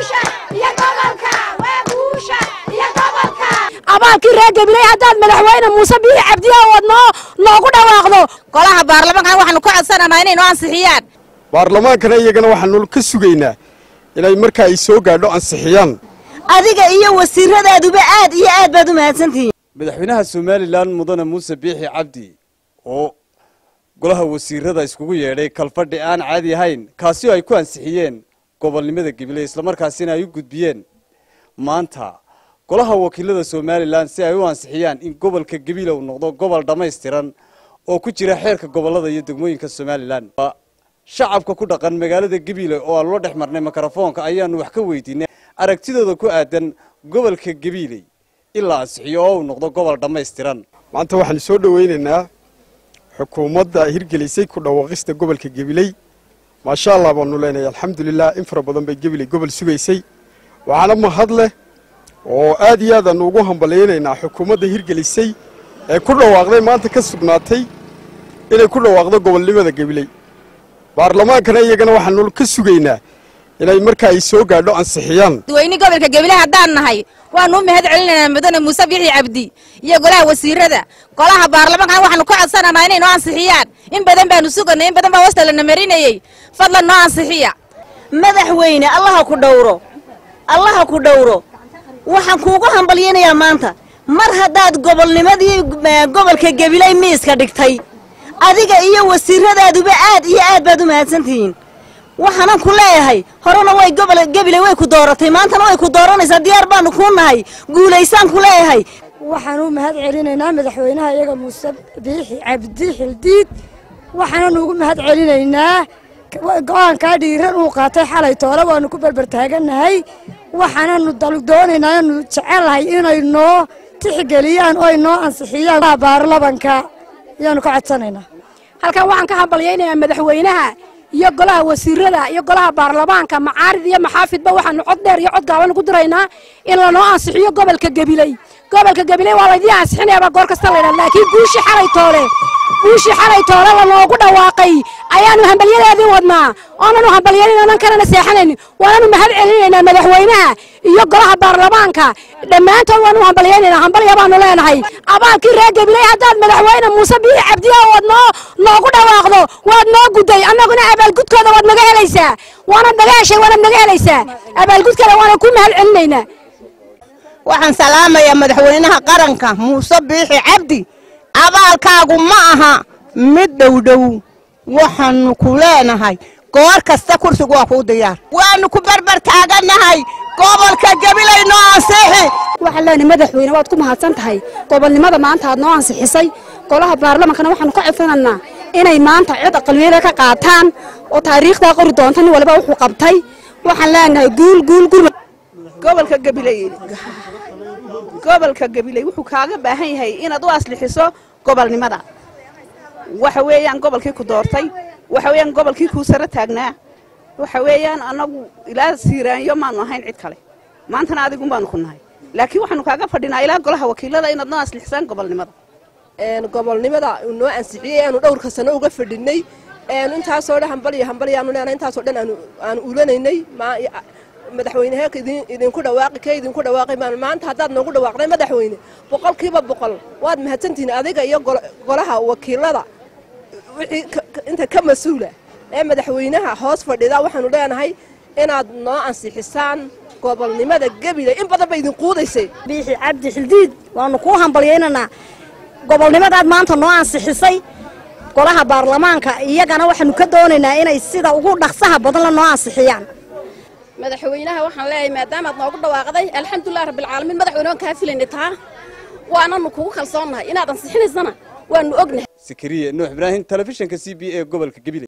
abaalkii reer gabiley haddaad madaxweyne muuse biixi cabdiya ood noo noogu dhawaaqdo golaha baarlamaankan waxaanu ka codsanaynaa inay noo ansixiyaan baarlamaankana iyagana waxaanu ka sugaynaa inay marka ay soo gaadho ansixiyaan adiga iyo wasiiradaeduba aad iyo aad baad u mahadsantihiin madaxweynaha somalilan mudane muuse biixi cabdi oo golaha wasiirada iskugu yeedhay kalfadhi aan caadi ahayn kaasi oo ay ku ansixiyeen gobolnimada gabiley islamarkaasina ay u gudbiyeen maanta golaha wakiilada somalilan si ay u ansixiyaan in gobolka gabiile uu noqdo gobol dhammaystiran oo ku jira xeerka gobolada iyo degmooyinka somalilan shacabka ku dhaqan magaalada gabiile oo aan loo dhex marnay mikrofoonka ayaanu wax ka weydiinay aragtidooda ku aadan gobolka gabiiley in la ansixiyo oo uu noqdo gobol dhammaystiran maanta waxaanu soo dhowaynaynaa xukuumadda hirgelisay ku dhawaaqista gobolka gabiley maasha allah baanu leenahay alxamdulilah in fara badan bay gabiley gobol sugaysay waxaana mahad leh oo aad iyo aad aanu ugu hambalyaynaynaa xukuumadda hirgelisay ee ku dhawaaqday maanta ka sugnaatay inay ku dhawaaqdo gobolnimada gabiley baarlamaankana iyagana waxaanu ka sugaynaa inay marka ay soo gaadho ansixiyaan dadweyne gobolka gabiley haddaan nahay waanu u mahad celinaynaa mudane muuse biixi cabdi iyo golaha wasiirada golaha baarlamaankan waxaanu ka codsanaynaa inay noo ansixiyaan in badan baanu suganay in badan baa wasta lana marinayey fadlan noo ansixiya madaxweyne allaha ku dhowro allaha ku dhowro waxaan kuugu hambalyaynayaa maanta mar haddaad gobolnimadii gobolka gabiley miiska dhigtay adiga iyo wasiiradaeduba aad iyo aad baad u mahadsantihiin waxaanan ku leeyahay horena way gobol gabiley way ku dooratay maantana way ku dooranaysaa diyaar baanu kuu nahay guulaysaan ku leeyahay waxaan u mahad celinaynaa madaxweynaha iyaga muuse biixi cabdi xildiid waxaanan ugu mahad celinaynaa go-aankaa dhiiran uu qaatay xalay toole waanu ku berber taagannahay waxaananu doonaynaa anu jecelahay inay noo tixgeliyaan oo ay noo ansixiyaan baarlamanka ayaanu ka codsanaynaa halkan waxaan ka hambalyaynayaa madaxweynaha iyo golaha wasiirada iyo golaha baarlamaanka macaarid iyo maxaafidba waxaanu cod dheer iyo cod gaaban ugu diraynaa in lanoo ansixiyo gobolka gabiley gobolka gabiley waa laydii ansixinayaabaa goor kasta laydhaa laakiin guushii xalay toole guushii xalay toole lanoogu dhawaaqay ayaanu hambalyadeedii wadnaa oonanu hambalyanin oonan kalena seexanaynin waananu mahad celinaynaa madaxweynaha iyo golaha baarlamaanka dhammaantood waanu hambalyaynaynaa hambalya baanu leenahay abaalkii reer gabiley haddaad madaxweyne muuse biixi cabdiya ood noo noogu dhawaaqdo waad noo gudday annaguna abaalgudkooda waad naga helaysaa waanad naga heshay waanad naga helaysaa abaalgudkooda waana ku mahad celinaynaa waxaan salaamayaa madaxweynaha qaranka muuse biixi cabdi abaalkaagu ma aha mid dhowdhow waxaanu ku leenahay goor kasta kursigu waa kuu diyaar waanu ku berber taagannahay gobolka gabiley noo ansixi waxaan leenahay madaxweyne waad ku mahadsan tahay gobolnimada maanta aad noo ansixisay golaha baarlamankana waxaanu ka codsanaynaa inay maanta cid aqaliyada ka qaataan oo taariikhdaa qori doonta nin waliba wuxuu qabtay waxaan leenahay guul guul guul gobolka gabiley gobolka gabiley wuxuu kaaga baahan yahay inaad u aslixiso gobolnimada waxa weeyaan gobolkii ku doortay waxa weeyaan gobolkii kuu saro taagnaa waxa weeyaan annagu ilaa siiraanyo maanu ahayn cid kale maantana adigun baanu ku nahay laakiin waxaanu kaaga fadhinaa ilaa golaha wakiilada inaad noo aslixisaan gobolnimada gobolnimada uu noo ansixiyey aanu dhowrka sano uga fadhinay intaasoo dhan hambalyo hambalyaanu leenahay intaasoo dhan aanu ulanaynay madaxweynehe idinku dhawaaqi ka idinku dhawaaqay maan maanta haddaad noogu dhawaaqday madaxweyne boqolkiiba boqol waad mahadsantihiin adiga iyo golaha wakiilada wixii inta ka mas-uula ee madaxweynaha hoos fadhida waxaanu leenahay inaad noo ansixisaan gobolnimada gabiley in badan ba idin quudaysay biixi cabdi xildiid waanu kuu hambalyaynanaa gobolnimadaad maanta noo ansixisay golaha baarlamaanka iyagana waxaanu ka doonaynaa inay sida ugu dhaqsaha badan la noo ansixiyaan madaxweynaha waxaan leeyahay maadaamaad noogu dhawaaqday alxamdulilah rabbilcaalamiin madaxweyne waan kaa filayna taa waananu kugu kalsoonnahay inaad ansixinaysana waanu ognahay sakariye nuux ibraahim telefishinka c b a gobolka gabiley